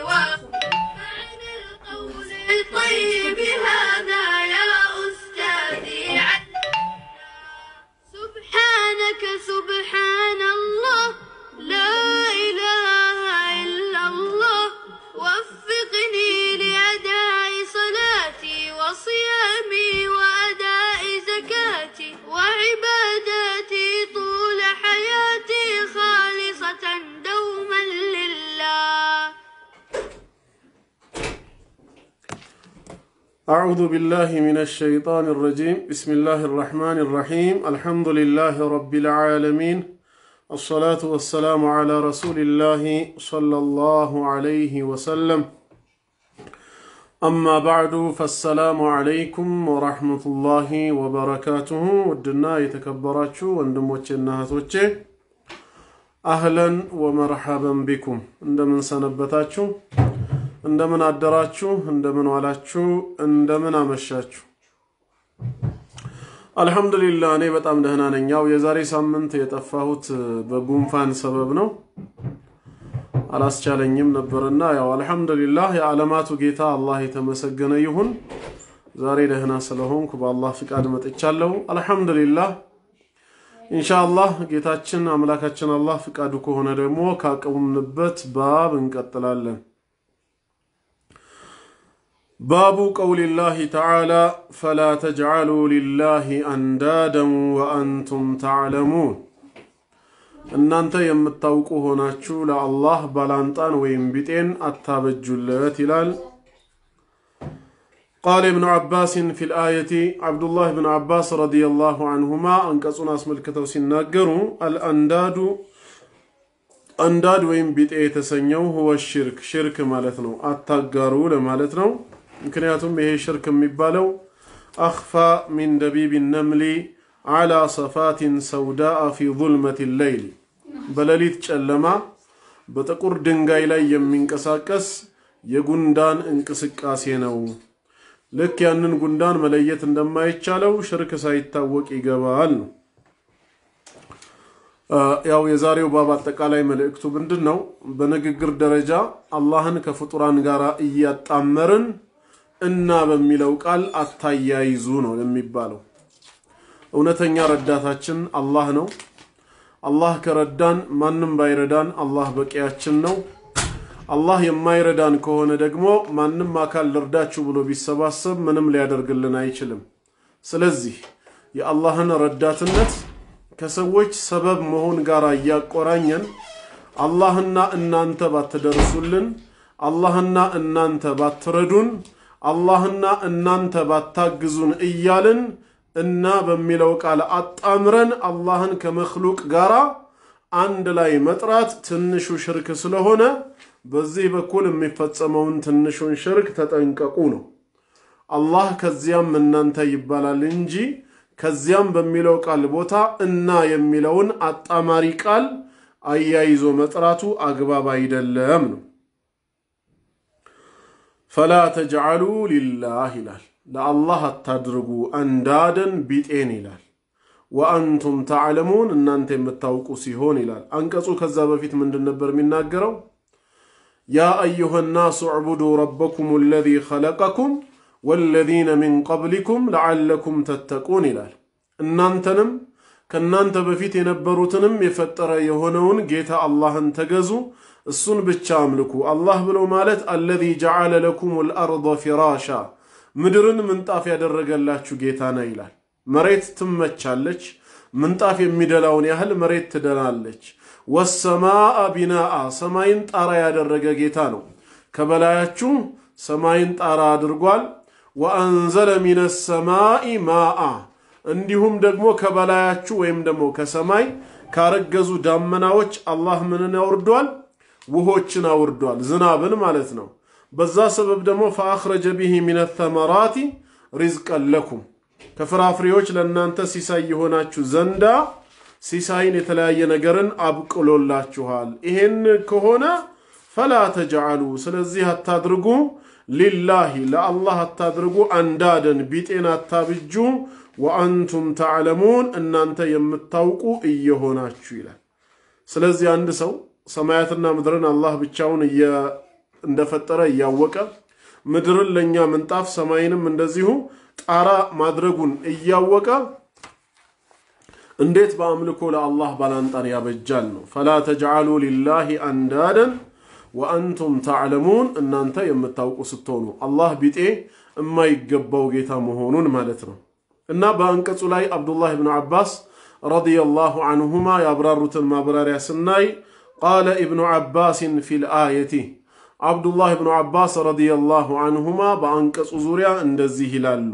معنى القول الطيب هذا يا أستاذي سبحانك سبحان الله لا إله إلا الله وفقني لأداء صلاتي وصيامي وأداء زكاتي وعباداتي طول حياتي خالصة دوما لله أعوذ بالله من الشيطان الرجيم بسم الله الرحمن الرحيم الحمد لله رب العالمين الصلاة والسلام على رسول الله صلى الله عليه وسلم أما بعد فالسلام عليكم ورحمة الله وبركاته ودنا يتكبراتشو وندموچنا هاتوچه أهلا ومرحبا بكم عندما سنبتاتشو እንደምን አደራችሁ፣ እንደምን ዋላችሁ፣ እንደምን አመሻችሁ። አልሐምዱሊላህ እኔ በጣም ደህና ነኝ። ያው የዛሬ ሳምንት የጠፋሁት በጉንፋን ሰበብ ነው፣ አላስቻለኝም ነበርና ያው አልሐምዱሊላህ የዓለማቱ ጌታ አላህ የተመሰገነ ይሁን። ዛሬ ደህና ስለሆንኩ በአላህ ፍቃድ መጥቻለሁ። አልሐምዱሊላህ ኢንሻአላህ ጌታችን አምላካችን አላህ ፍቃዱ ከሆነ ደግሞ ካቆምንበት ባብ እንቀጥላለን። باب قول الله تعالى فلا تجعلوا لله اندادا وانتم تعلمون እናንተ የምታውቁ ሆናችሁ ለአላህ ባላንጣን ወይም ቢጤን አታበጁለት ይላል ቃል እብኑ ዓባስን ፊ ልአየቲ ዓብዱላህ ብን ዓባስ ረዲየላሁ አንሁማ አንቀጹን አስመልክተው ሲናገሩ አልአንዳዱ አንዳድ ወይም ቢጤ የተሰኘው ሁወ ሽርክ ሽርክ ማለት ነው አታጋሩ ለማለት ነው ምክንያቱም ይሄ ሽርክ የሚባለው አኽፋ ሚን ደቢብ ነምሊ ዓላ ሰፋቲን ሰውዳአ ፊ ظልመት ሌይል በሌሊት ጨለማ በጥቁር ድንጋይ ላይ የሚንቀሳቀስ የጉንዳን እንቅስቃሴ ነው። ልክ ያንን ጉንዳን መለየት እንደማይቻለው ሽርክ ሳይታወቅ ይገባል ነው። ያው የዛሬው ባብ አጠቃላይ መልእክቱ ምንድን ነው? በንግግር ደረጃ አላህን ከፍጡራን ጋር እያጣመርን እና በሚለው ቃል አታያይዙ ነው የሚባለው። እውነተኛ ረዳታችን አላህ ነው። አላህ ከረዳን ማንም ባይረዳን አላህ በቂያችን ነው። አላህ የማይረዳን ከሆነ ደግሞ ማንም አካል ልርዳችሁ ብሎ ቢሰባሰብ ምንም ሊያደርግልን አይችልም። ስለዚህ የአላህን ረዳትነት ከሰዎች ሰበብ መሆን ጋር እያቆራኘን አላህና እናንተ ባትደርሱልን፣ አላህና እናንተ ባትረዱን አላህና እናንተ ባታግዙን እያልን እና በሚለው ቃል አጣምረን አላህን ከመክሉቅ ጋር አንድ ላይ መጥራት ትንሹ ሽርክ ስለሆነ በዚህ በኩል የሚፈጸመውን ትንሹን ሽርክ ተጠንቀቁ ነው። አላህ ከዚያም እናንተ ይባላል እንጂ ከዚያም በሚለው ቃል ቦታ እና የሚለውን አጣማሪ ቃል አያይዞ መጥራቱ አግባብ አይደለም ነው። ፈላ ተጅዓሉ ሊላህ ይላል። ለአላህ አታድርጉ አንዳደን ቢጤን ይላል። ወአንቱም ተዕለሙን እናንተ የምታውቁ ሲሆን ይላል። አንቀጹ ከዛ በፊት ምንድን ነበር የሚናገረው? ያ አዩሃ ናሱ ዕቡዱ ረበኩም አለዚ ኸለቀኩም ወለዚነ ሚን ቀብሊኩም ለዓለኩም ተተቁን ይላል። እናንተንም ከእናንተ በፊት የነበሩትንም የፈጠረ የሆነውን ጌታ አላህን ተገዙ እሱን ብቻ አምልኩ። አላህ ብሎ ማለት አለዚ ጀዓለ ለኩም ልአርض ፊራሻ ምድርን ምንጣፍ ያደረገላችሁ ጌታ ነው ይላል። መሬት ትመቻለች፣ ምንጣፍ የሚደላውን ያህል መሬት ትደላለች። ወሰማአ ቢናአ ሰማይን ጣራ ያደረገ ጌታ ነው። ከበላያችሁ ሰማይን ጣራ አድርጓል። ወአንዘለ ሚነ ሰማኢ ማአ እንዲሁም ደግሞ ከበላያችሁ ወይም ደግሞ ከሰማይ ካረገዙ ዳመናዎች አላህ ምንን ያወርዷል? ውሆችን አውርዷል፣ ዝናብን ማለት ነው። በዛ ሰበብ ደግሞ ፈአኽረጀ ቢሂ ሚነ ተመራቲ ሪዝቀን ለኩም ከፍራፍሬዎች ለእናንተ ሲሳይ የሆናችሁ ዘንዳ ሲሳይን የተለያየ ነገርን አብቅሎላችኋል። ይሄን ከሆነ ፈላ ተጅዓሉ ስለዚህ አታድርጉ፣ ሊላሂ ለአላህ አታድርጉ፣ አንዳደን ቢጤን አታብጁ፣ ወአንቱም ተዕለሙን እናንተ የምታውቁ እየሆናችሁ ይላል። ስለዚህ አንድ ሰው ሰማያትና ምድርን አላህ ብቻውን እንደፈጠረ እያወቀ ምድርን ለእኛ ምንጣፍ ሰማይንም እንደዚሁ ጣራ ማድረጉን እያወቀ እንዴት በአምልኮ ለአላህ ባላንጣን ያበጃል ነው። ፈላ ተጅዓሉ ሊላሂ አንዳደን ወአንቱም ተዕለሙን እናንተ የምታውቁ ስትሆኑ አላህ ቢጤ የማይገባው ጌታ መሆኑን ማለት ነው። እና በአንቀጹ ላይ አብዱላህ ብን ዓባስ ረዲየላሁ አንሁማ ያብራሩትን ማብራሪያ ስናይ ቃለ ኢብኑ ዓባስን ፊል አየቲ አብዱላህ ብኑ ዓባስ ረዲየላሁ አንሁማ በአንቀጹ ዙሪያ እንደዚህ ይላሉ።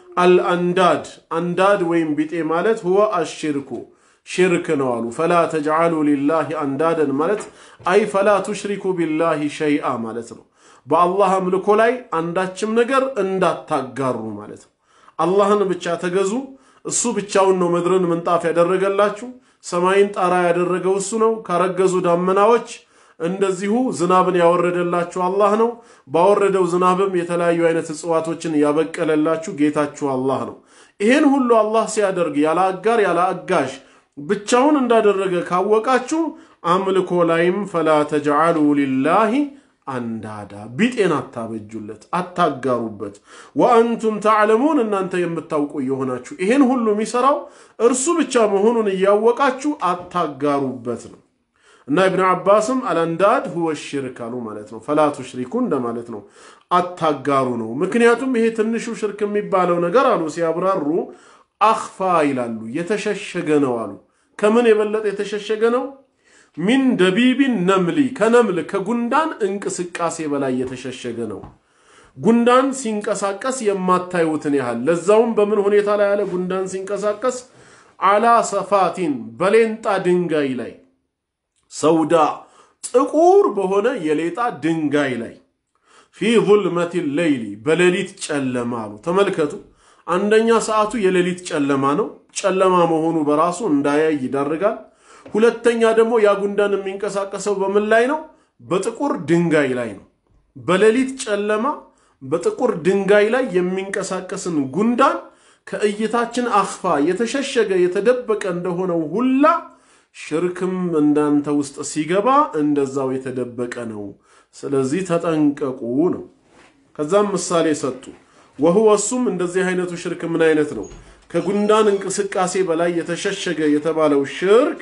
አልአንዳድ አንዳድ ወይም ቢጤ ማለት ሁወ አሽርኩ ሽርክ ነው አሉ። ፈላ ተጅዓሉ ሊላሂ አንዳደን ማለት አይ ፈላ ቱሽሪኩ ቢላሂ ሸይአ ማለት ነው። በአላህ አምልኮ ላይ አንዳችም ነገር እንዳታጋሩ ማለት ነው። አላህን ብቻ ተገዙ። እሱ ብቻውን ነው ምድርን ምንጣፍ ያደረገላችሁ። ሰማይን ጣራ ያደረገው እሱ ነው። ካረገዙ ዳመናዎች እንደዚሁ ዝናብን ያወረደላችሁ አላህ ነው። ባወረደው ዝናብም የተለያዩ አይነት እጽዋቶችን ያበቀለላችሁ ጌታችሁ አላህ ነው። ይህን ሁሉ አላህ ሲያደርግ ያለ አጋር ያለ አጋዥ ብቻውን እንዳደረገ ካወቃችሁ አምልኮ ላይም ፈላ ተጅዓሉ ሊላሂ አንዳዳ ቢጤን አታበጁለት፣ አታጋሩበት። ወአንቱም ተዕለሙን እናንተ የምታውቁ የሆናችሁ ይሄን ሁሉ የሚሰራው እርሱ ብቻ መሆኑን እያወቃችሁ አታጋሩበት ነው። እና ኢብኑ ዓባስም አልአንዳድ ሁወ ሽርክ አሉ ማለት ነው። ፈላ ቱሽሪኩ እንደማለት ነው፣ አታጋሩ ነው። ምክንያቱም ይሄ ትንሹ ሽርክ የሚባለው ነገር አሉ ሲያብራሩ አኽፋ ይላሉ፣ የተሸሸገ ነው አሉ። ከምን የበለጠ የተሸሸገ ነው? ሚን ደቢቢን ነምሊ ከነምል ከጉንዳን እንቅስቃሴ በላይ የተሸሸገ ነው። ጉንዳን ሲንቀሳቀስ የማታዩትን ያህል ለዛውም በምን ሁኔታ ላይ ያለ ጉንዳን ሲንቀሳቀስ አላ ሰፋቲን በሌንጣ ድንጋይ ላይ ሰውዳ ጥቁር በሆነ የሌጣ ድንጋይ ላይ ፊ ዙልመት ሌይሊ በሌሊት ጨለማ አሉ። ተመልከቱ። አንደኛ ሰዓቱ የሌሊት ጨለማ ነው። ጨለማ መሆኑ በራሱ እንዳያይ ይዳርጋል። ሁለተኛ ደግሞ ያ ጉንዳን የሚንቀሳቀሰው በምን ላይ ነው? በጥቁር ድንጋይ ላይ ነው። በሌሊት ጨለማ በጥቁር ድንጋይ ላይ የሚንቀሳቀስን ጉንዳን ከእይታችን አኽፋ የተሸሸገ የተደበቀ እንደሆነው ሁላ ሽርክም እንዳንተ ውስጥ ሲገባ እንደዛው የተደበቀ ነው። ስለዚህ ተጠንቀቁ ነው። ከዛም ምሳሌ ሰጡ። ወህወ እሱም እንደዚህ አይነቱ ሽርክ ምን አይነት ነው? ከጉንዳን እንቅስቃሴ በላይ የተሸሸገ የተባለው ሽርክ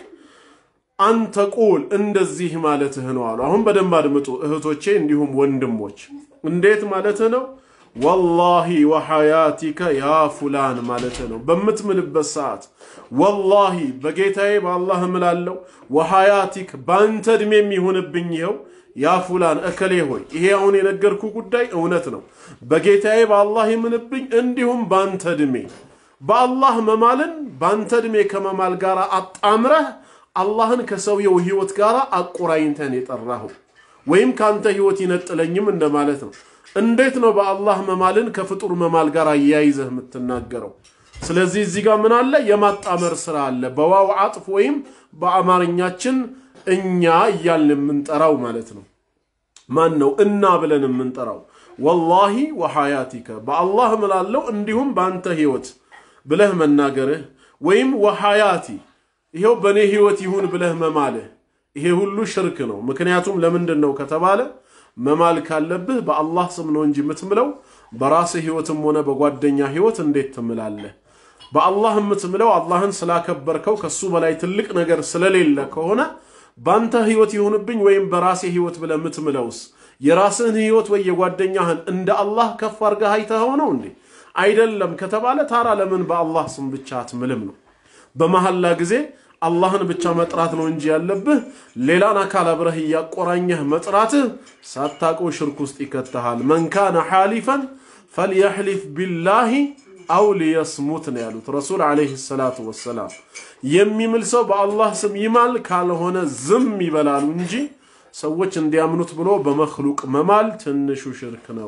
አንተ ቁል እንደዚህ ማለትህ ነው አሉ። አሁን በደንብ አድምጡ እህቶቼ፣ እንዲሁም ወንድሞች። እንዴት ማለትህ ነው? ወላሂ ወሐያቲከ ያ ፉላን ማለትህ ነው። በምትምልበት ሰዓት ወላሂ በጌታዬ በአላህ እምላለሁ፣ ወሐያቲክ በአንተ ዕድሜ የሚሆንብኝ ይኸው ያ ፉላን እከሌ ሆይ ይሄ አሁን የነገርኩ ጉዳይ እውነት ነው። በጌታዬ በአላህ ይምንብኝ፣ እንዲሁም በአንተ ዕድሜ በአላህ መማልን በአንተ ዕድሜ ከመማል ጋር አጣምረህ አላህን ከሰውየው ህይወት ጋር አቆራኝተን የጠራኸው ወይም ከአንተ ህይወት ይነጥለኝም እንደማለት ነው። እንዴት ነው በአላህ መማልን ከፍጡር መማል ጋር አያይዘህ የምትናገረው? ስለዚህ እዚህ ጋር ምን አለ? የማጣመር ስራ አለ። በዋው አጥፍ ወይም በአማርኛችን እኛ እያልን የምንጠራው ማለት ነው። ማን ነው እና ብለን የምንጠራው? ወላሂ ወሐያቲከ በአላህ እምላለሁ እንዲሁም በአንተ ህይወት ብለህ መናገርህ ወይም ወሐያቲ ይሄው በእኔ ህይወት ይሁን ብለህ መማልህ ይሄ ሁሉ ሽርክ ነው። ምክንያቱም ለምንድን ነው ከተባለ መማል ካለብህ በአላህ ስም ነው እንጂ የምትምለው በራስህ ህይወትም ሆነ በጓደኛ ህይወት እንዴት ትምላለህ? በአላህ የምትምለው አላህን ስላከበርከው ከሱ በላይ ትልቅ ነገር ስለሌለ ከሆነ በአንተ ህይወት ይሁንብኝ ወይም በራሴ ህይወት ብለህ የምትምለውስ የራስህን ህይወት ወይ የጓደኛህን እንደ አላህ ከፍ አድርገህ አይተኸው ነው እንዴ? አይደለም ከተባለ ታራ ለምን በአላህ ስም ብቻ አትምልም ነው? በመሐላ ጊዜ አላህን ብቻ መጥራት ነው እንጂ ያለብህ ሌላን አካል አብረህ እያቆራኘህ መጥራትህ ሳታውቀው ሽርክ ውስጥ ይከተሃል። መን ካነ ሓሊፈን ፈልየሕሊፍ ቢላሂ አው ሊየስሙት ነው ያሉት ረሱል ዓለይሂ ሰላቱ ወሰላም። የሚምል ሰው በአላህ ስም ይማል፣ ካልሆነ ዝም ይበላሉ እንጂ ሰዎች እንዲያምኑት ብሎ በመክሉቅ መማል ትንሹ ሽርክ ነው።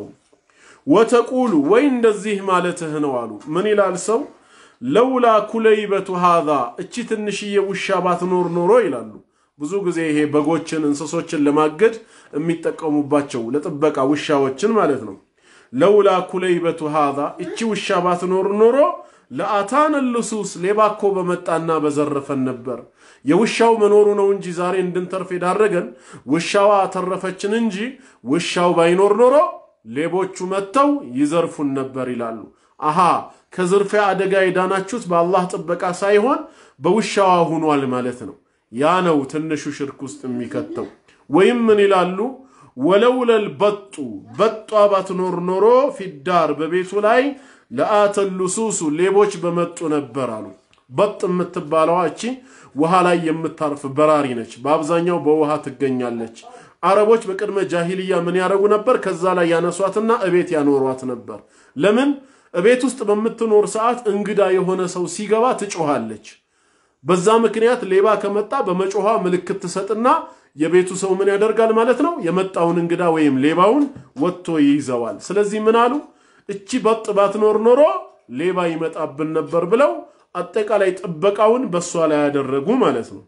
ወተቁሉ ወይ እንደዚህ ማለትህ ነው አሉ። ምን ይላል ሰው ለውላ ኩለይበቱ ሃዛ እቺ ትንሽዬ ውሻ ባትኖር ኖሮ ይላሉ። ብዙ ጊዜ ይሄ በጎችን እንስሶችን ለማገድ የሚጠቀሙባቸው ለጥበቃ ውሻዎችን ማለት ነው። ለውላ ኩለይበቱ ሃዛ እቺ ውሻ ባትኖር ኖሮ ለአታን ልሱስ ሌባ እኮ በመጣና በዘረፈን ነበር። የውሻው መኖሩ ነው እንጂ ዛሬ እንድንተርፍ የዳረገን ውሻዋ ተረፈችን እንጂ ውሻው ባይኖር ኖሮ ሌቦቹ መጥተው ይዘርፉን ነበር ይላሉ። አሃ ከዝርፊያ አደጋ የዳናችሁት በአላህ ጥበቃ ሳይሆን በውሻዋ ሁኗል ማለት ነው። ያ ነው ትንሹ ሽርክ ውስጥ የሚከተው። ወይም ምን ይላሉ? ወለውለል በጡ በጧ ባትኖር ኖሮ ፊዳር በቤቱ ላይ ለአተን ሉሱሱ ሌቦች በመጡ ነበር አሉ። በጥ የምትባለዋ እቺ ውሃ ላይ የምታርፍ በራሪ ነች። በአብዛኛው በውሃ ትገኛለች። አረቦች በቅድመ ጃሂልያ ምን ያደረጉ ነበር? ከዛ ላይ ያነሷትና እቤት ያኖሯት ነበር። ለምን? እቤት ውስጥ በምትኖር ሰዓት እንግዳ የሆነ ሰው ሲገባ ትጮኻለች። በዛ ምክንያት ሌባ ከመጣ በመጮኋ ምልክት ትሰጥና የቤቱ ሰው ምን ያደርጋል ማለት ነው? የመጣውን እንግዳ ወይም ሌባውን ወጥቶ ይይዘዋል። ስለዚህ ምን አሉ? እቺ በጥ ባትኖር ኖሮ ሌባ ይመጣብን ነበር ብለው አጠቃላይ ጥበቃውን በእሷ ላይ ያደረጉ ማለት ነው።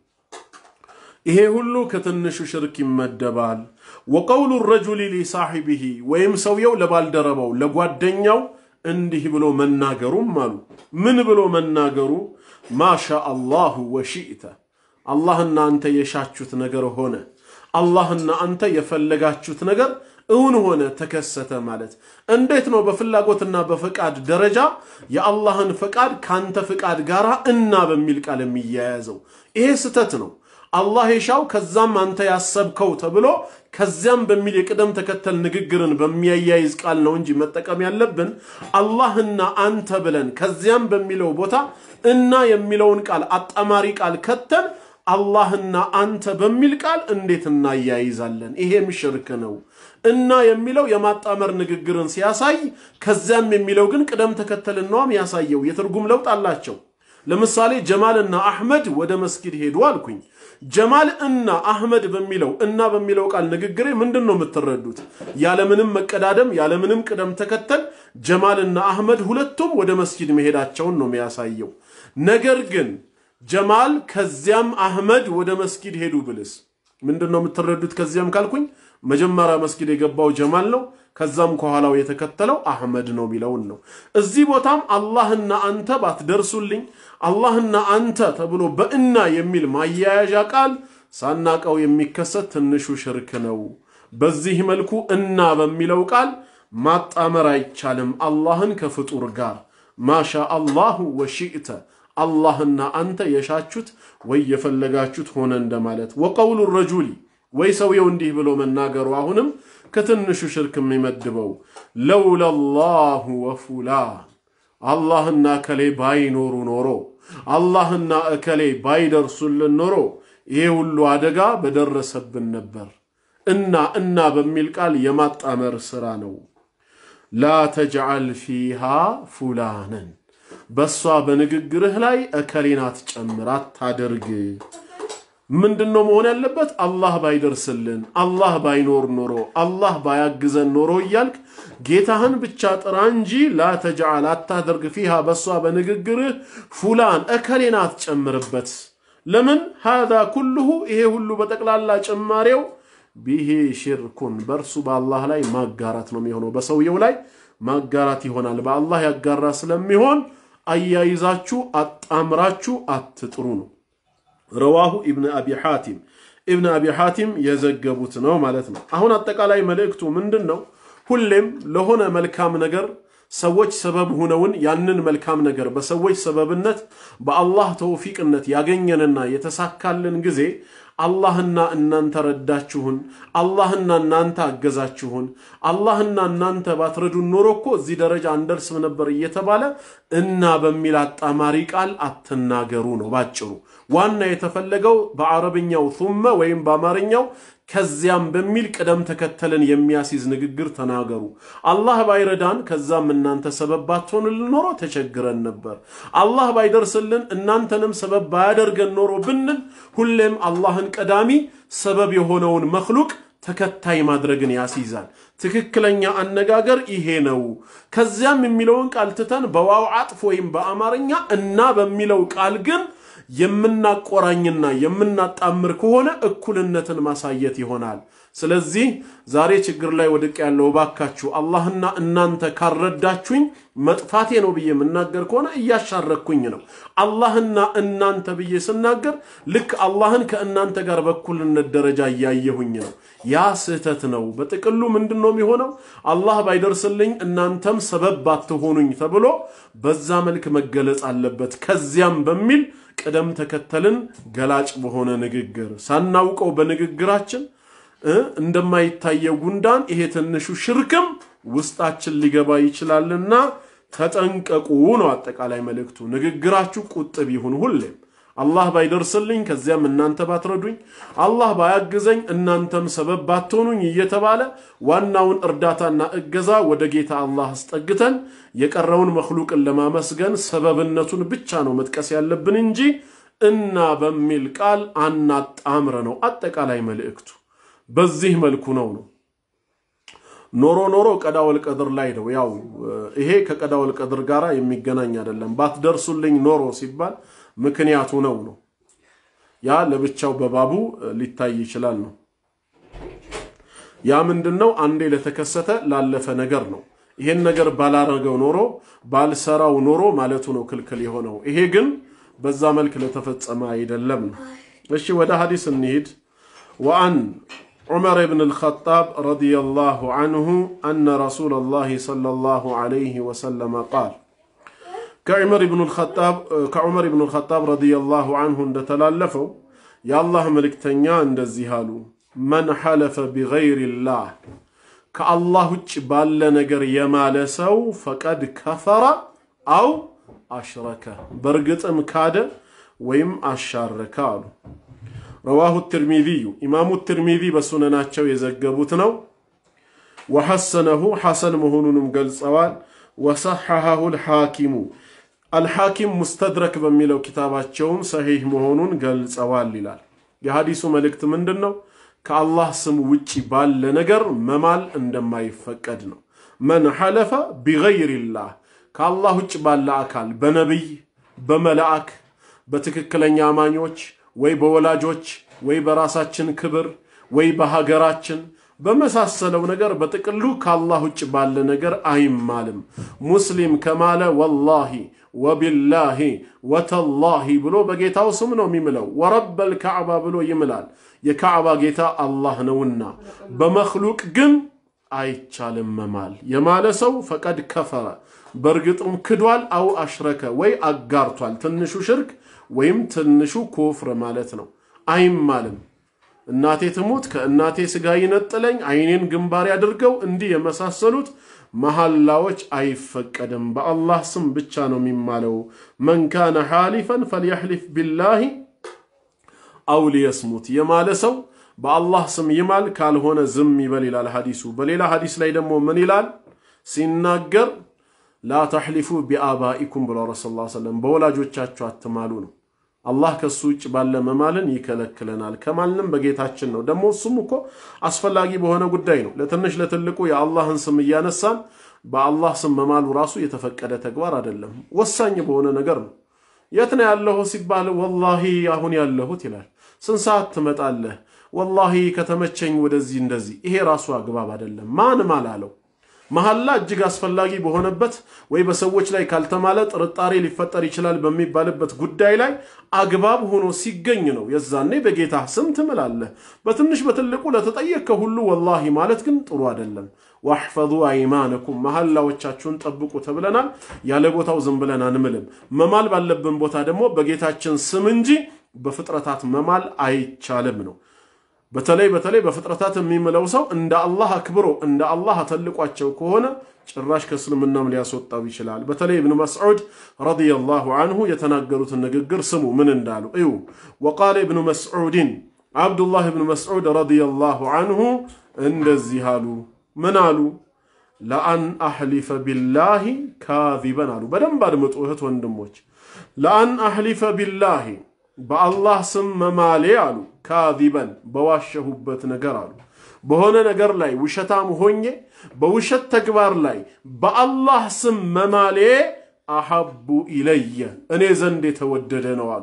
ይሄ ሁሉ ከትንሹ ሽርክ ይመደባል። ወቀውሉ ረጁሊ ሊሳሒቢሂ ወይም ሰውየው ለባልደረባው ለጓደኛው እንዲህ ብሎ መናገሩም አሉ። ምን ብሎ መናገሩ? ማሻ አላሁ ወሺእተ አላህና አንተ የሻችሁት ነገር ሆነ፣ አላህና አንተ የፈለጋችሁት ነገር እውን ሆነ ተከሰተ ማለት እንዴት ነው? በፍላጎትና በፈቃድ ደረጃ የአላህን ፈቃድ ከአንተ ፈቃድ ጋር እና በሚል ቃል የሚያያዘው ይሄ ስተት ነው። አላህ የሻው ከዛም አንተ ያሰብከው ተብሎ ከዚያም በሚል የቅደም ተከተል ንግግርን በሚያያይዝ ቃል ነው እንጂ መጠቀም ያለብን አላህና አንተ ብለን ከዚያም በሚለው ቦታ እና የሚለውን ቃል አጣማሪ ቃል ከተን አላህና አንተ በሚል ቃል እንዴት እናያይዛለን? ይሄም ሽርክ ነው። እና የሚለው የማጣመር ንግግርን ሲያሳይ ከዚያም የሚለው ግን ቅደም ተከተልን ነውም ያሳየው። የትርጉም ለውጥ አላቸው። ለምሳሌ ጀማልና አሕመድ ወደ መስጊድ ሄዱ አልኩኝ። ጀማል እና አሕመድ በሚለው እና በሚለው ቃል ንግግሬ ምንድን ነው የምትረዱት? ያለምንም መቀዳደም ያለምንም ቅደም ተከተል ጀማልና አሕመድ ሁለቱም ወደ መስጊድ መሄዳቸውን ነው የሚያሳየው። ነገር ግን ጀማል ከዚያም አሕመድ ወደ መስጊድ ሄዱ ብልስ ምንድን ነው የምትረዱት? ከዚያም ካልኩኝ መጀመሪያ መስጊድ የገባው ጀማል ነው፣ ከዛም ከኋላው የተከተለው አሕመድ ነው የሚለውን ነው። እዚህ ቦታም አላህና አንተ ባትደርሱልኝ አላህና አንተ ተብሎ በእና የሚል ማያያዣ ቃል ሳናቀው የሚከሰት ትንሹ ሽርክ ነው። በዚህ መልኩ እና በሚለው ቃል ማጣመር አይቻልም አላህን ከፍጡር ጋር ማሻ አላሁ ወሺእተ አላህና አንተ የሻችሁት ወይ የፈለጋችሁት ሆነ እንደማለት። ወቀውሉ ረጁሊ ወይ ሰውየው እንዲህ ብሎ መናገሩ አሁንም ከትንሹ ሽርክ የሚመድበው ለውለላሁ ወፉላን አላህና እከሌ ባይኖሩ ኖሮ አላህና እከሌ ባይደርሱልን ኖሮ ይሄ ሁሉ አደጋ በደረሰብን ነበር። እና እና በሚል ቃል የማጣመር ሥራ ነው። ላ ተጅዓል ፊሃ ፉላንን በእሷ በንግግርህ ላይ እከሌን አትጨምር፣ አታደርግ። ምንድን ነው መሆን ያለበት? አላህ ባይደርስልን፣ አላህ ባይኖር ኖሮ፣ አላህ ባያግዘን ኖሮ እያልክ ጌታህን ብቻ ጥራ እንጂ ላ ተጅዓል አታደርግ፣ ፊሃ በእሷ በንግግርህ ፉላን እከሌን አትጨምርበት። ለምን? ሃዛ ኩልሁ ይሄ ሁሉ በጠቅላላ ጭማሬው ቢሄ ሽርኩን በእርሱ በአላህ ላይ ማጋራት ነው የሚሆነው። በሰውየው ላይ ማጋራት ይሆናል። በአላህ ያጋራ ስለሚሆን አያይዛችሁ አጣምራችሁ አትጥሩ ነው። ረዋሁ ኢብን አቢ ሐቲም ኢብን አቢ ሐቲም የዘገቡት ነው ማለት ነው። አሁን አጠቃላይ መልእክቱ ምንድን ነው? ሁሌም ለሆነ መልካም ነገር ሰዎች ሰበብ ሁነውን ያንን መልካም ነገር በሰዎች ሰበብነት በአላህ ተውፊቅነት ያገኘንና የተሳካልን ጊዜ አላህና እናንተ ረዳችሁን፣ አላህና እናንተ አገዛችሁን፣ አላህና እናንተ ባትረዱን ኖሮ እኮ እዚህ ደረጃ አንደርስም ነበር እየተባለ እና በሚል አጣማሪ ቃል አትናገሩ ነው ባጭሩ። ዋና የተፈለገው በአረብኛው ቱመ ወይም በአማርኛው ከዚያም በሚል ቅደም ተከተልን የሚያስይዝ ንግግር ተናገሩ። አላህ ባይረዳን ከዛም እናንተ ሰበብ ባትሆኑልን ኖሮ ተቸግረን ነበር። አላህ ባይደርስልን እናንተንም ሰበብ ባያደርገን ኖሮ ብንል ሁሌም አላህን ቀዳሚ ሰበብ የሆነውን መክሉቅ ተከታይ ማድረግን ያስይዛል። ትክክለኛ አነጋገር ይሄ ነው። ከዚያም የሚለውን ቃል ትተን በዋው አጥፍ ወይም በአማርኛ እና በሚለው ቃል ግን የምናቆራኝና የምናጣምር ከሆነ እኩልነትን ማሳየት ይሆናል። ስለዚህ ዛሬ ችግር ላይ ወድቅ ያለው እባካችሁ አላህና እናንተ ካረዳችሁኝ መጥፋቴ ነው ብዬ የምናገር ከሆነ እያሻረኩኝ ነው። አላህና እናንተ ብዬ ስናገር ልክ አላህን ከእናንተ ጋር በእኩልነት ደረጃ እያየሁኝ ነው። ያ ስህተት ነው። በጥቅሉ ምንድን ነው የሚሆነው? አላህ ባይደርስልኝ እናንተም ሰበብ ባትሆኑኝ ተብሎ በዛ መልክ መገለጽ አለበት። ከዚያም በሚል ቅደም ተከተልን ገላጭ በሆነ ንግግር ሳናውቀው በንግግራችን እንደማይታየው ጉንዳን ይሄ ትንሹ ሽርክም ውስጣችን ሊገባ ይችላልና ተጠንቀቁ ነው አጠቃላይ መልእክቱ። ንግግራችሁ ቁጥብ ይሁን ሁሌም። አላህ ባይደርስልኝ ከዚያም እናንተ ባትረዱኝ፣ አላህ ባያግዘኝ እናንተም ሰበብ ባትሆኑኝ እየተባለ ዋናውን እርዳታና እገዛ ወደ ጌታ አላህ አስጠግተን የቀረውን መክሉቅን ለማመስገን ሰበብነቱን ብቻ ነው መጥቀስ ያለብን እንጂ እና በሚል ቃል አናጣምረ ነው አጠቃላይ መልእክቱ። በዚህ መልኩ ነው ነው ኖሮ ኖሮ ቀዳወል ቀድር ላይ ነው። ያው ይሄ ከቀዳወል ቀድር ጋር የሚገናኝ አይደለም። ባትደርሱልኝ ኖሮ ሲባል ምክንያቱ ነው ነው ያ ለብቻው በባቡ ሊታይ ይችላል ነው። ያ ምንድን ነው? አንዴ ለተከሰተ ላለፈ ነገር ነው። ይሄን ነገር ባላረገው ኖሮ ባልሰራው ኖሮ ማለቱ ነው ክልክል የሆነው። ይሄ ግን በዛ መልክ ለተፈጸመ አይደለም ነው። እሺ ወደ ሐዲስ እንሂድ። ወአን ዑመር ብን አልኸጣብ ረዲየላሁ አንሁ አነ ረሱለላሂ ሰለላሁ ዐለይሂ ወሰለም ቃል ከዑመር ብን አልኸጣብ ረዲየላሁ አንሁ እንደተላለፈው የአላህ መልእክተኛ እንደዚህ አሉ። መን ሐለፈ ቢገይሪላህ ከአላህ ውጭ ባለ ነገር የማለ ሰው ፈቀድ ከፈረ አው አሽረከ በእርግጥም ካደ ወይም አሻረከ አሉ። ረዋሁ ትርሚዚዩ ኢማሙ ትርሚዚ በሱነናቸው የዘገቡት ነው። ወሐሰነሁ ሐሰን መሆኑንም ገልጸዋል። ወሰሐሐሁ ልሐኪሙ አልሐኪም ሙስተድረክ በሚለው ኪታባቸውም ሰሒህ መሆኑን ገልጸዋል ይላል። የሐዲሱ መልእክት ምንድን ነው? ከአላህ ስም ውጪ ባለ ነገር መማል እንደማይፈቀድ ነው። መን ሐለፈ ቢገይሪላህ ከአላህ ውጭ ባለ አካል በነቢይ፣ በመላእክ፣ በትክክለኛ አማኞች ወይ በወላጆች ወይ በራሳችን ክብር ወይ በሀገራችን በመሳሰለው ነገር በጥቅሉ ከአላህ ውጭ ባለ ነገር አይማልም። ሙስሊም ከማለ ወላሂ ወቢላሂ ወተላሂ ብሎ በጌታው ስም ነው የሚምለው። ወረበል ካዕባ ብሎ ይምላል። የካዕባ ጌታ አላህ ነውና። በመክሉቅ ግን አይቻልም መማል። የማለ ሰው ፈቀድ ከፈረ በእርግጥም ክዷል፣ አው አሽረከ ወይ አጋርቷል። ትንሹ ሽርክ ወይም ትንሹ ኩፍር ማለት ነው። አይማልም። እናቴ ትሙት ከእናቴ ስጋ ይነጥለኝ አይኔን ግንባር ያድርገው እንዲህ የመሳሰሉት መሐላዎች አይፈቀድም። በአላህ ስም ብቻ ነው የሚማለው። መን ካነ ሓሊፈን ፈልየሕሊፍ ቢላሂ አው ሊየስሙት የማለ ሰው በአላህ ስም ይማል፣ ካልሆነ ዝም ይበል ይላል ሐዲሱ። በሌላ ሐዲስ ላይ ደግሞ ምን ይላል ሲናገር ላ ተሕሊፉ ቢአባኢኩም ብሎ ረሱል ላ ሰለም በወላጆቻችሁ አትማሉ ነው። አላህ ከሱ ውጭ ባለ መማልን ይከለክለናል። ከማልንም በጌታችን ነው። ደግሞ እሱም እኮ አስፈላጊ በሆነ ጉዳይ ነው። ለትንሽ ለትልቁ የአላህን ስም እያነሳን በአላህ ስም መማሉ ራሱ የተፈቀደ ተግባር አይደለም። ወሳኝ በሆነ ነገር ነው። የት ነው ያለሁት ሲባል ወላሂ አሁን ያለሁት ይላል። ስንት ሰዓት ትመጣለህ? ወላሂ ከተመቸኝ ወደዚህ እንደዚህ። ይሄ ራሱ አግባብ አይደለም። ማን ማል አለው? መሐላ እጅግ አስፈላጊ በሆነበት ወይ በሰዎች ላይ ካልተማለ ጥርጣሬ ሊፈጠር ይችላል በሚባልበት ጉዳይ ላይ አግባብ ሆኖ ሲገኝ ነው። የዛኔ በጌታ ስም ትምላለህ። በትንሽ በትልቁ ለተጠየቅከ ሁሉ ወላሂ ማለት ግን ጥሩ አይደለም። ዋሕፈዙ አይማነኩም መሐላዎቻችሁን ጠብቁ ተብለናል። ያለ ቦታው ዝም ብለን አንምልም። መማል ባለብን ቦታ ደግሞ በጌታችን ስም እንጂ በፍጥረታት መማል አይቻልም ነው። በተለይ በተለይ በፍጥረታት የሚምለው ሰው እንደ አላህ አክብሮ እንደ አላህ አተልቋቸው ከሆነ ጭራሽ ከእስልምናም ሊያስወጣው ይችላል። በተለይ እብኑ መስዑድ ረዲየላሁ አንሁ የተናገሩትን ንግግር ስሙ ምን እንዳሉ እዩ። ወቃለ እብኑ መስዑድን አብዱላህ እብኑ መስዑድ ረዲየላሁ አንሁ እንደዚህ አሉ። ምን አሉ? ለአን አሕሊፈ ቢላሂ ካዚበን አሉ። በደንብ አድምጡ እህት ወንድሞች። ለአን አሕሊፈ ቢላሂ በአላህ ስም መማሌ አሉ ካዚበን በዋሸሁበት ነገር አሉ በሆነ ነገር ላይ ውሸታም ሆኜ በውሸት ተግባር ላይ በአላህ ስም መማሌ አሐቡ ኢለየ እኔ ዘንድ የተወደደ ነው አሉ።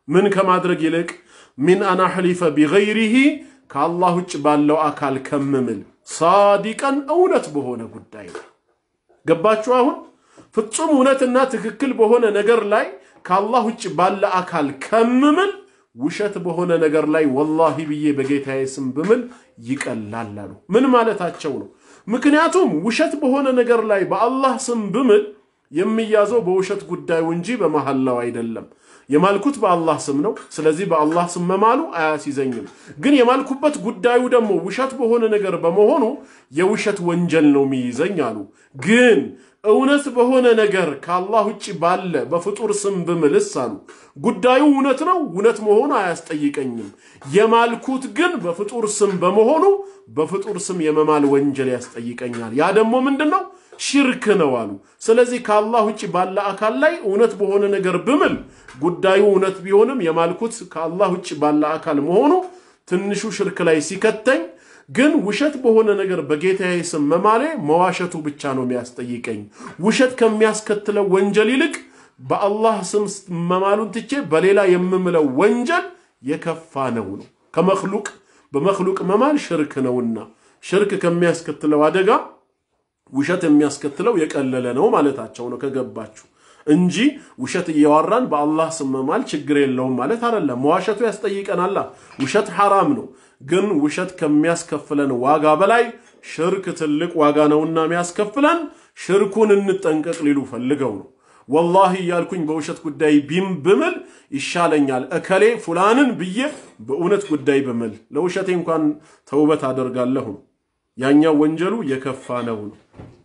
ምን ከማድረግ ይልቅ ሚን አናሕሊፈ ቢገይሪሂ ከአላህ ውጭ ባለው አካል ከምምል ሳዲቀን እውነት በሆነ ጉዳይ ነው። ገባችሁ? አሁን ፍጹም እውነትና ትክክል በሆነ ነገር ላይ ከአላህ ውጭ ባለ አካል ከምምል ውሸት በሆነ ነገር ላይ ወላሂ ብዬ በጌታዬ ስም ብምል ይቀላል አሉ። ምን ማለታቸው ነው? ምክንያቱም ውሸት በሆነ ነገር ላይ በአላህ ስም ብምል የሚያዘው በውሸት ጉዳዩ እንጂ በመሐላው አይደለም። የማልኩት በአላህ ስም ነው። ስለዚህ በአላህ ስም መማሉ አያስይዘኝም። ግን የማልኩበት ጉዳዩ ደግሞ ውሸት በሆነ ነገር በመሆኑ የውሸት ወንጀል ነው የሚይዘኝ አሉ። ግን እውነት በሆነ ነገር ከአላህ ውጭ ባለ በፍጡር ስም ብምልስ አሉ ጉዳዩ እውነት ነው፣ እውነት መሆኑ አያስጠይቀኝም። የማልኩት ግን በፍጡር ስም በመሆኑ በፍጡር ስም የመማል ወንጀል ያስጠይቀኛል። ያ ደግሞ ምንድን ነው? ሽርክ ነው አሉ። ስለዚህ ከአላህ ውጭ ባለ አካል ላይ እውነት በሆነ ነገር ብምል ጉዳዩ እውነት ቢሆንም የማልኩት ከአላህ ውጭ ባለ አካል መሆኑ ትንሹ ሽርክ ላይ ሲከተኝ ግን ውሸት በሆነ ነገር በጌታዬ ስም መማሌ መዋሸቱ ብቻ ነው የሚያስጠይቀኝ። ውሸት ከሚያስከትለው ወንጀል ይልቅ በአላህ ስም መማሉን ትቼ በሌላ የምምለው ወንጀል የከፋ ነው ነው ከመክሉቅ በመክሉቅ መማል ሽርክ ነውና ሽርክ ከሚያስከትለው አደጋ ውሸት የሚያስከትለው የቀለለ ነው ማለታቸው ነው ከገባችሁ እንጂ ውሸት እያወራን በአላህ ስም መማል ችግር የለውም ማለት አይደለም። መዋሸቱ ያስጠይቀናላ። ውሸት ሐራም ነው። ግን ውሸት ከሚያስከፍለን ዋጋ በላይ ሽርክ ትልቅ ዋጋ ነውና የሚያስከፍለን ሽርኩን እንጠንቀቅ ሊሉ ፈልገው ነው። ወላሂ እያልኩኝ በውሸት ጉዳይ ቢም ብምል ይሻለኛል እከሌ ፉላንን ብዬ በእውነት ጉዳይ ብምል ለውሸቴ እንኳን ተውበት አደርጋለሁ። ያኛው ወንጀሉ የከፋ ነው ነው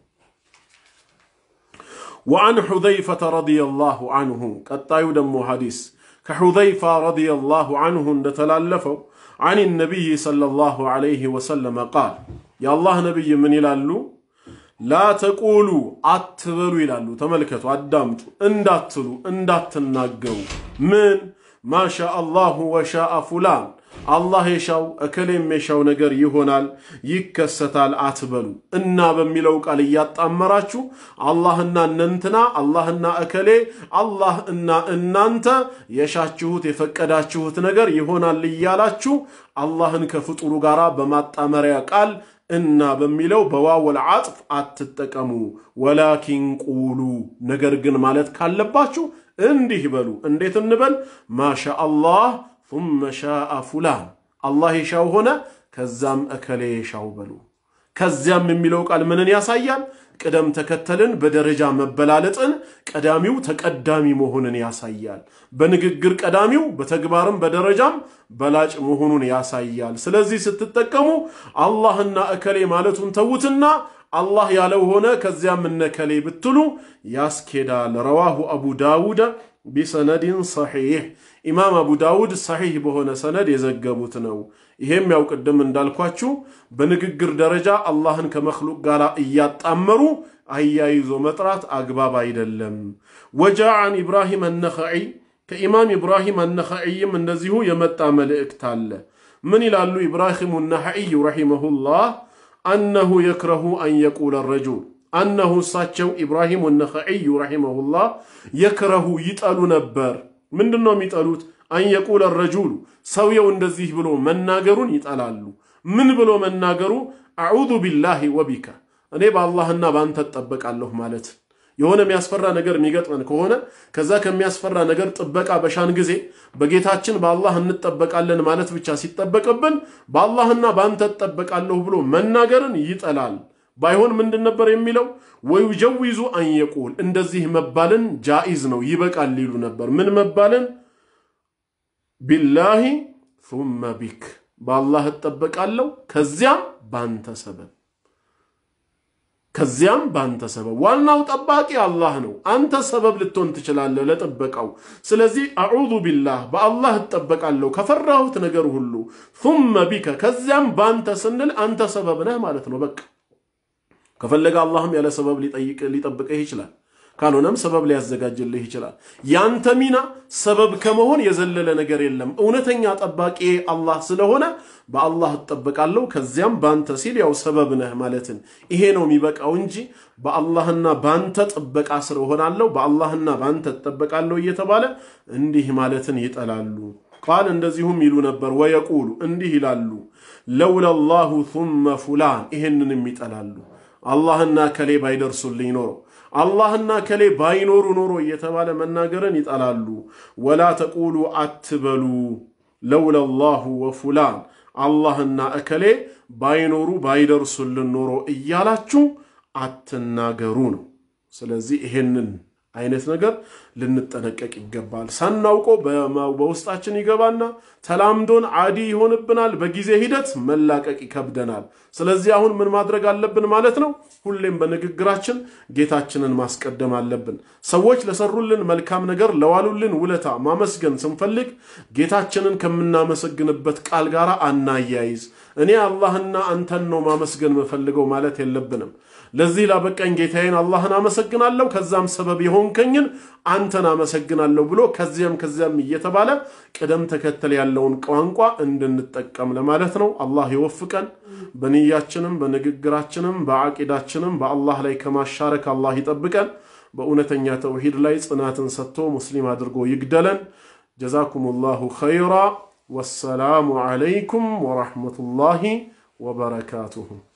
وعن حذيفة رضي الله عنه قطايو دمو حديث كحذيفة رضي الله عنه اندتلالفو عن النبي صلى الله عليه وسلم قال يا الله نبي من يلالو لا تقولوا اتبلوا يلالو تملكتوا ادامتوا انداتلوا انداتناغروا من ما شاء الله وشاء فلان አላህ የሻው እከሌም የሻው ነገር ይሆናል ይከሰታል አትበሉ እና በሚለው ቃል እያጣመራችሁ አላህና እነንትና አላህና እከሌ አላህ እና እናንተ የሻችሁት የፈቀዳችሁት ነገር ይሆናል እያላችሁ አላህን ከፍጡሩ ጋር በማጣመሪያ ቃል እና በሚለው በዋወል አጥፍ አትጠቀሙ። ወላኪን ቁሉ ነገር ግን ማለት ካለባችሁ እንዲህ በሉ። እንዴት እንበል? ማሻ አላህ ثم شاء فلان አላህ የሻው ሆነ ከዛም እከሌ የሻው በሉ። ከዚያም የሚለው ቃል ምንን ያሳያል? ቅደም ተከተልን በደረጃ መበላለጥን፣ ቀዳሚው ተቀዳሚ መሆንን ያሳያል። በንግግር ቀዳሚው በተግባርም በደረጃም በላጭ መሆኑን ያሳያል። ስለዚህ ስትጠቀሙ አላህና እከሌ ማለቱን ተዉትና አላህ ያለው ሆነ ከዚያም እነከሌ ብትሉ ያስኬዳል። ረዋሁ አቡ ዳውድ ቢሰነድን ሰሒሕ ኢማም አቡ ዳውድ ሰሒሕ በሆነ ሰነድ የዘገቡት ነው። ይሄም ያው ቅድም እንዳልኳችሁ በንግግር ደረጃ አላህን ከመክሉቅ ጋር እያጣመሩ አያይዞ መጥራት አግባብ አይደለም። ወጃ አን ኢብራሂም አነኸዒ ከኢማም ኢብራሂም አነኸዒይም እንደዚሁ የመጣ መልእክት አለ። ምን ይላሉ ኢብራሂሙ ነኸዒዩ ረሒመሁላህ አነሁ የክረሁ አን የቁለ ረጁል አነሁ እሳቸው ኢብራሂሙ ነኸዒዩ ረሒመሁላህ የክረሁ ይጠሉ ነበር። ምንድን ነው የሚጠሉት? አንየቁለ ረጁሉ ሰውየው እንደዚህ ብሎ መናገሩን ይጠላሉ። ምን ብሎ መናገሩ? አዑዙ ቢላሂ ወቢከ እኔ በአላህና በአንተ እጠበቃለሁ ማለት የሆነ የሚያስፈራ ነገር የሚገጥመን ከሆነ ከዛ ከሚያስፈራ ነገር ጥበቃ በሻን ጊዜ በጌታችን በአላህ እንጠበቃለን ማለት ብቻ ሲጠበቅብን በአላህና በአንተ እጠበቃለሁ ብሎ መናገርን ይጠላል። ባይሆን ምንድን ነበር የሚለው? ወዩጀዊዙ አንየቁል እንደዚህ መባልን ጃኢዝ ነው ይበቃል ሊሉ ነበር። ምን መባልን? ቢላሂ ሱመ ቢክ በአላህ እጠበቃለሁ ከዚያም ባንተ ሰበብ ከዚያም ባንተ ሰበብ። ዋናው ጠባቂ አላህ ነው። አንተ ሰበብ ልትሆን ትችላለህ ለጥበቃው። ስለዚህ አዑዙ ቢላህ በአላህ እጠበቃለሁ ከፈራሁት ነገር ሁሉ፣ ሱመ ቢከ ከዚያም ባንተ ስንል አንተ ሰበብ ነህ ማለት ነው። በቃ ከፈለገ አላህም ያለ ሰበብ ሊጠብቅህ ይችላል። ካልሆነም ሰበብ ሊያዘጋጅልህ ይችላል። ያንተ ሚና ሰበብ ከመሆን የዘለለ ነገር የለም። እውነተኛ ጠባቂ አላህ ስለሆነ በአላህ እጠበቃለሁ፣ ከዚያም ባንተ ሲል ያው ሰበብ ነህ ማለትን ይሄ ነው የሚበቃው እንጂ በአላህና ባንተ ጥበቃ ስር እሆናለሁ፣ በአላህና ባንተ እጠበቃለሁ እየተባለ እንዲህ ማለትን ይጠላሉ። ቃል እንደዚሁም ይሉ ነበር። ወየቁሉ እንዲህ ይላሉ፣ ለውላ ላሁ ثመ ፉላን ይሄንንም ይጠላሉ። አላህና ከሌ ባይደርሱልኝ ኖሮ አላህና ከሌ ባይኖሩ ኖሮ እየተባለ መናገርን ይጠላሉ። ወላ ተቁሉ አትበሉ ለውላ ላሁ ወፉላን አላህና እከሌ ባይኖሩ ባይደርሱልን ኖሮ እያላችሁ አትናገሩ ነው። ስለዚህ ይሄንን አይነት ነገር ልንጠነቀቅ ይገባል። ሳናውቀው በውስጣችን ይገባና ተላምዶን አዲ ይሆንብናል። በጊዜ ሂደት መላቀቅ ይከብደናል። ስለዚህ አሁን ምን ማድረግ አለብን ማለት ነው? ሁሌም በንግግራችን ጌታችንን ማስቀደም አለብን። ሰዎች ለሰሩልን መልካም ነገር ለዋሉልን ውለታ ማመስገን ስንፈልግ ጌታችንን ከምናመሰግንበት ቃል ጋር አናያይዝ። እኔ አላህና አንተን ነው ማመስገን የምፈልገው ማለት የለብንም። ለዚህ ላበቃኝ ጌታዬን አላህን አመሰግናለሁ፣ ከዛም ሰበብ የሆንከኝን አንተን አመሰግናለሁ ብሎ ከዚያም ከዚያም እየተባለ ቅደም ተከተል ያለውን ቋንቋ እንድንጠቀም ለማለት ነው። አላህ ይወፍቀን። በንያችንም በንግግራችንም በዓቂዳችንም በአላህ ላይ ከማሻረክ አላህ ይጠብቀን። በእውነተኛ ተውሂድ ላይ ጽናትን ሰጥቶ ሙስሊም አድርጎ ይግደለን። ጀዛኩም ላሁ ኸይራ። ወሰላሙ ዓለይኩም ወረሕመቱላሂ ወበረካቱሁ።